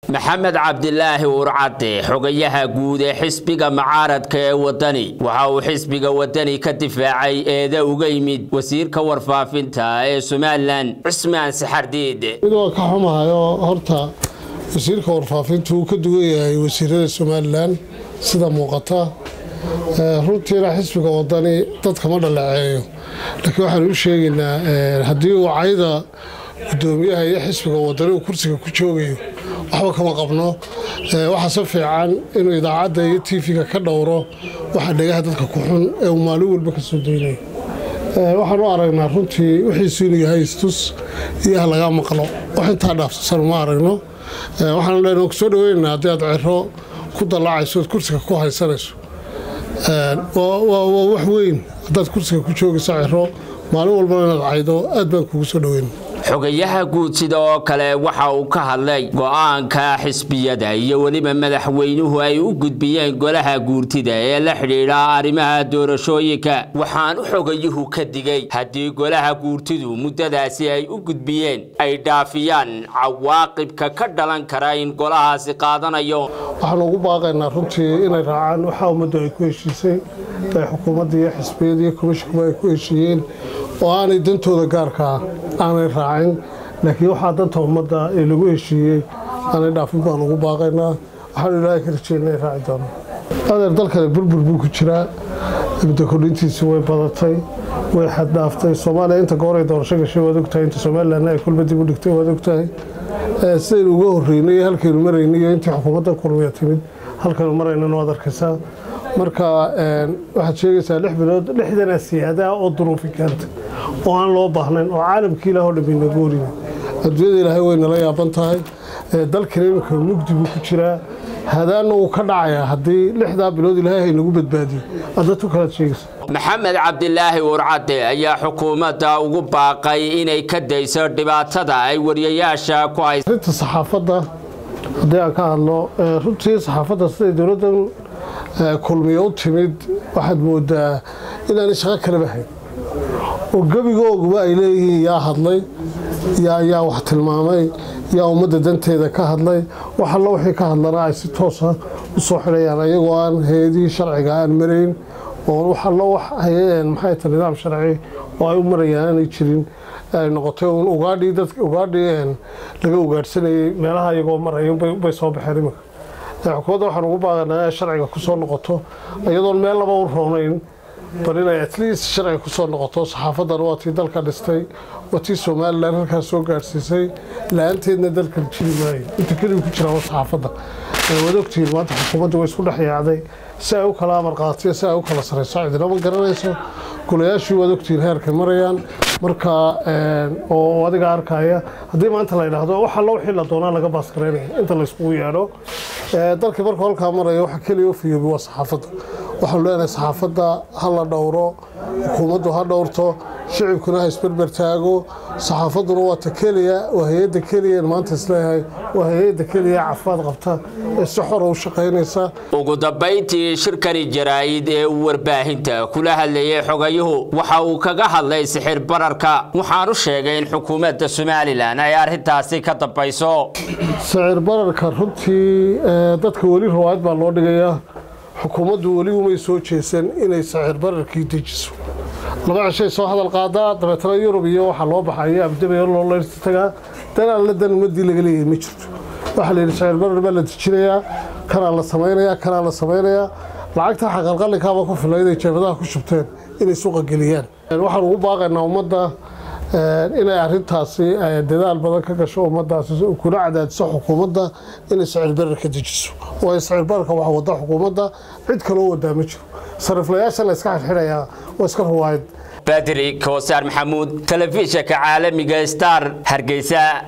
maxamed cabdilaahi urcade xogayaha guud ee xisbiga mucaaradka ee wadani waxa uu xisbiga wadani ka difaacay eeda uga yimid wasiirka warfaafinta ee somalilan cismaan saxardiid midoo ka xumahayo horta wasiirka warfaafintu uu ka duwan yahay wasiirada somalilan sida muuqata runtiina xisbiga wadani dadkama dhaleeceeyo laakiin waxaan u sheegaynaa haddii uu cayda gudoomiyaha iyo xisbiga wadani uu kursiga ku joogayo waxba kama qabno waxaase fiican inuu idaacadda iyo tv-ga ka dhowro waxa dhegaha dadka ku xun ee uu maalin walba ka soo daynayo waxaan u aragnaa runtii wixiisu inuu yahay istus iyo ha laga maqlo wax intaa dhaafsasan uma aragno waxaan leenoo kusoo dhaweynaa haddii aad cero ku dallaacayso ood kursiga ku haysanayso waa wax weyn haddaad kursiga ku joogayso cero maalin walbana inaad caydo aad baan kugu soo dhaweyna xogayaha guud sida oo kale waxa uu ka hadlay go-aanka xisbiyada iyo weliba madaxweynuhu ay u gudbiyeen golaha guurtida ee la xidhiidha arrimaha doorashooyinka waxaan u xogayuhu ka digay haddii golaha guurtidu muddadaasi ay u gudbiyeen ay dhaafiyaan cawaaqibka ka dhalan kara in golahaasi qaadanayo waxaan ugu baaqaynaa runtii inay raacaan waxaa ummaddu ay ku heshiisay ay xukuumadda iyo xisbiyada iyo komishinkuba ay ku heshiiyeen oo aanay dantooda gaarkaa aanay raacin laakiin waxaa danta ummadda ee lagu heshiiyey aanay dhaafin baan ugu baaqaynaa waxaanu ilaahay ka rajeynaa ay raaci doonaan adeer dalkale burbur buu ku jiraa muddo kordhintiisi way badatay way xaddhaaftay soomaaliya inta gooray doorasho gashay waad ogtahay inta somalilanna ay kulba dib u dhigtay waad ogtahay sidaynu uga horreynay iyo halkaynu maraynay iyo intii xukuumadda kulmiya timid halkaynu maraynana waad arkaysaa marka waxaad sheegaysaa lix bilood lixdana siyaadaha oo duruufi keenta oo aan loo baahnayn oo caalamkii ilaah oo dhammi nagu horiyay adduunyada ilaahay way nala yaaban tahay dalkana iminka mugdi buu ku jiraa hadaanna wuu ka dhacayaa haddii lixdaa bilood ilaahay haynagu badbaadiyo adatu kalaad sheegaysa maxamed cabdilaahi urcade ayaa xukuumadda ugu baaqay inay ka dayso dhibaatada ay wariyayaasha ku hay arinta saxaafadda haddii aan ka hadlo runtii saxaafadda siday dowladdan kulmiyo u timid waxaad moodaa inaanay shaqo kalaba hayn oo gebigooguba ay leeyihiin yaa hadlay yaa wax tilmaamay yaa ummadda danteeda ka hadlay wax allo wixii ka hadlana ay si toosa u soo xidhayaan ayagoo aan hay-adihii sharciga aan marayn oo wax allo wax maxay ta nidaam sharci oo ay u marayaan aanay jirin ay noqotay uun ugaadhii dadka ugaadhii laga ugaadhsanayay meelaha iyagoo maraya bay soo baxeen iminka xukuumadda waxaan ugu baaqanaa inay sharciga ku soo noqoto iyadoon meel laba u roonayn bal inay atleast sharciga ku soo noqoto saxaafadan waa tii dalka dhistay waa tii somalilan halkaas soo gaadhsiisay la-aanteedna dalka jiri maayo inta keliga ku jira waa saxaafadda waad ogtihiin maanta xukuumadda way isku dhex yaacday si ay u kala amar qaatiyo si ay u kala sarayso cidina ma garanayso golayaashii waad ogtihiin heerkay marayaan marka oo adiga arkaya haddii maanta la yidhaahdo wax allo wixii la doonaa laga baasgareynaya inta layskugu yeedho dalkii markuu halkaa maraya waxa keliya u fiyoobi waa saxaafadda waxaanu leenahay saxaafadda ha la dhowro xukuumaddu ha dhowrto shicibkuna ha isberber taago saxaafadduna waa ta keliya waa hay-adda keliya maanta isleeyahay waa hay-adda keliya cafaad qabta ee si xora u shaqaynaysa ugu dambayntii shirkani jaraa'id ee uu warbaahinta kula hadlayay xogayuhu waxa uu kaga hadlay sixir bararka waxaanu sheegay in xukuumadda somalilan ay arrintaasi ka dambayso sicir bararka runtii dadka weli rawaayad baa loo dhigayaa xukuumaddu weli umay soo jeesan inay sicir bararkii dejiso laba cishay soo hadal qaadaa dabeetana yurub iyo waxaa loo baxaya abdabay loo leyrta tagaa dan alla dan ummadii laga leeyahay ma jirto waxaa la yidhi sicir barar baa la dejinayaa kanaa la samaynayaa kanaa la samaynayaa lacagta xaqalqalinkaaba ku filay inay jeebadaha ku shubteen inay suuqa geliyaan waxaan ugu baaqaynaa ummadda inay arintaasi dadaal badan ka gasho ummadaasi kuna cadaadiso xukuumadda inay sicir barar ka dejiso waayo sicir bararka waxa wada xukuumadda cid kaloo wadaa ma jiro sariflayaasha la iska xidxidhayaa waa iska ruwaayad badri koosaar maxamuud telefishinka caalamiga star hargeysa